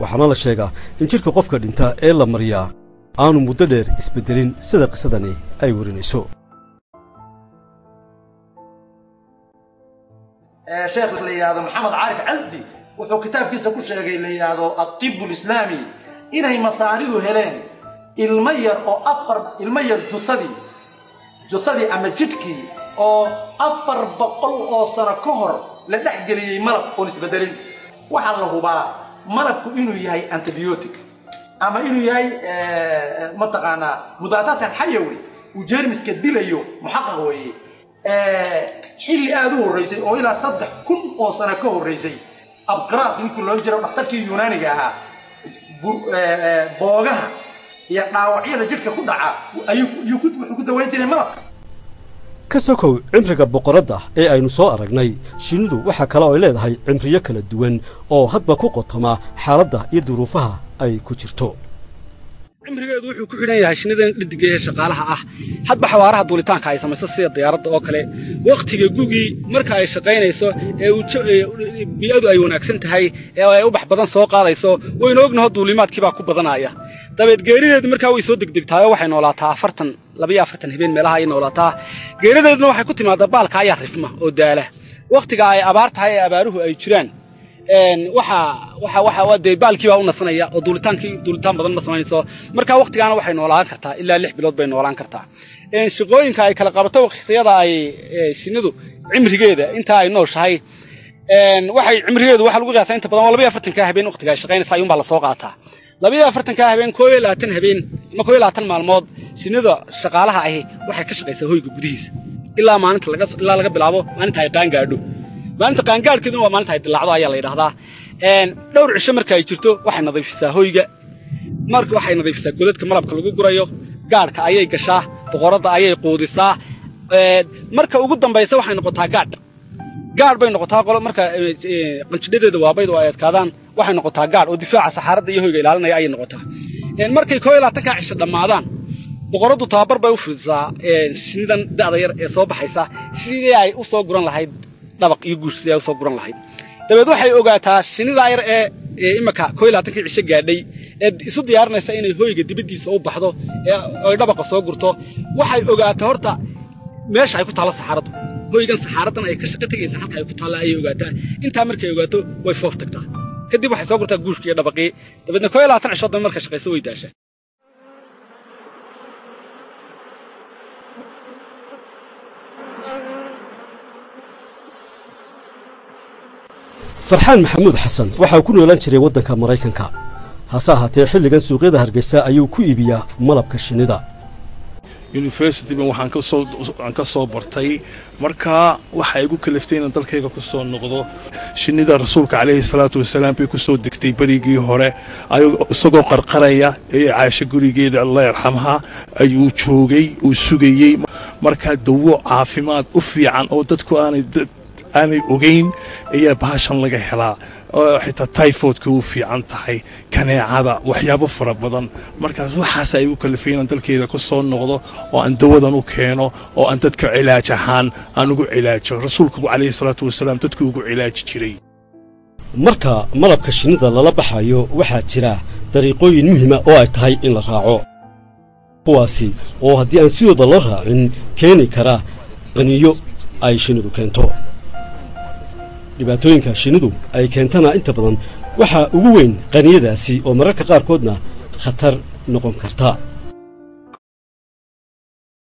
waxaana la sheegaa in jidhka qofka dhinta ee la mariyaa aanu muddo dheer isbeddelin sida qisadani ay warinayso sheekh la yidhaahdo maxamed caarif casdi wuxuu kitaabkiisa ku sheegay la yidhaahdo atibu lislaami inay masaaridu heleen ilmo yar oo afar ilmo yar jusadii jusadii ama jidhkii oo afar boqol oo sano ka hor la dhex geliyey malab oon isbedelin waxaa la hubaa malabku inuu yahay antibiotic ama inuu yahay mataqaanaa mudaadatan xayawi uu jeermiska dilayo muxaqaq weeye xilli aada u horraysay oo ilaa saddex kun oo sano ka horraysay abqiraad ninkii loo jiro dhakhtarkii yunaaniga ahaa boogaha iyo dhaawacyada jidhka ku dhaca ayuu wuxuu ku dawayn jiray malabka ka sokow cimriga boqoradda ee aynu soo aragnay shinnidu waxaa kale oo ay leedahay cimriyo kala duwan oo hadba ku qotoma xaaladda iyo duruufaha ay ku jirto cimrigeedu wuxuu ku xidhan yahay shinnidan dhadiga ee shaqaalaha ah hadba xawaaraha duulitaanka ay samayso sida diyaaradda oo kale wakhtiga gugii marka ay shaqaynayso ee bii'adu ay wanaagsan tahay ee ay ubax badan soo qaadayso waynu ognaho duulimaadkii baa ku badanaya dabeed geerideedu markaa way soo degdegtaayoo waxay noolaataa afartan labayo afartan habeen meelaha ayay noolaataa geerideeduna waxay ku timaadaa baalka ayaa rifma oo daala wakhtiga ay abaar tahay ee abaaruhu ay jiraan waxa waxa waxa dee baalkii baa u nasanaya oo duulitaankii duulitaan badan ma samaynayso marka waqtigaana waxay noolaan kartaa ilaa lix bilood bay noolaan kartaa shaqooyinka ay kala qabato waqtiyada ay shinnidu cimrigeeda inta ay nooshahay waxay cimrigeedu waxa lagu qiyaasaa inta badan waa labayo afartanka habeen waqtiga ay shaqaynaysa ayuunbaa lasoo qaataa labayo afartanka habeen koo iyo labaatan habeen ama koo iyo labaatan maalmood shinnida shaqaalaha ahi waxay ka shaqaysaa hoyga gudihiisa ilaa maalinta laga ilaa laga bilaabo maalinta ay qaan gaadho maalinta qaangaadhkeeduna waa maalinta ay dilaacdo ayaa la yidhahdaa dhowr cisho marka ay jirto waxay nadiifisaa hoyga marka waxay nadiifisaa godadka malabka lagu gurayo gaadhka ayay gashaa boqoradda ayay quudisaa marka ugu dambaysa waxay noqotaa gaadh gaadh bay noqotaa qolo marka qanjidhadeeda waabayd oo ay adkaadaan waxay noqotaa gaadh oo difaaca saxaaradda iyo hoyga ilaalinaya ayay noqotaa markay koo iyo labaatankaa cisho dhammaadaan boqoraddu tababar bay u fidisaa shinnidan da'da yar ee soo baxaysa sidii ay u soo guran lahayd dhabaq iyo guush sidii ay u soo guran lahayd dabeed waxay ogaataa shinnidaa yar ee imaka koo iyo labaatankii cisho gaadhay ee isu diyaarinaysa inay hoyga dibaddiisa u baxdo ee ay dhabaqa soo gurto waxay ogaataa horta meesha ay ku taallo saxaaraddu hoygan saxaaraddan ay ka shaqo tegaysa halka ay ku taalla ayay ogaataa intaa markay ogaato way foof tagtaa kadib waxay soo gurtaa guushkii iyo dhabaqii dabeedna koo iyo labaatan cishood dambe markay shaqayso way daashaa farxaan maxamuud xasan waxa uu ku noolaan jiray waddanka maraykanka hase ahaatee xilligan suuqyada hargeysa ayuu ku iibiyaa malabka shinnida universityban waxaan kasoo aan ka soo bartay markaa waxa igu kaliftay inaan dalkayga ku soo noqdo shinnida rasuulka calayhi salaatu wasalaam bay ku soo degtay berigii hore isagoo qarqaraya ee caasho gurigeeda allah yarxamha ayuu joogay uu sugayey markaa dawo caafimaad u fiican oo dadku aanay aanay ogayn ayaa bahashan laga helaa oo xitaa tyfoodka u fiican tahay kaneecada waxyaabo fara badan markaas waxaas ay u kalifay inaan dalkeeda ku soo noqdo oo aan dawadan u keeno oo aan dadka cilaaj ahaan aan ugu cilaajo rasuulku calayhi salaatu wasalaam dadku ugu cilaaji jiray marka malabka shinnida lala baxayo waxaa jira dariiqooyin muhiima oo ay tahay in la raaco kuwaasi oo haddii aan sidooda loo raacin keeni kara qaniyo ay shinnidu keento dhibaatooyinka shinnidu ay keentana inta badan waxaa ugu weyn qaniyadaasi oo mararka qaarkoodna khatar noqon karta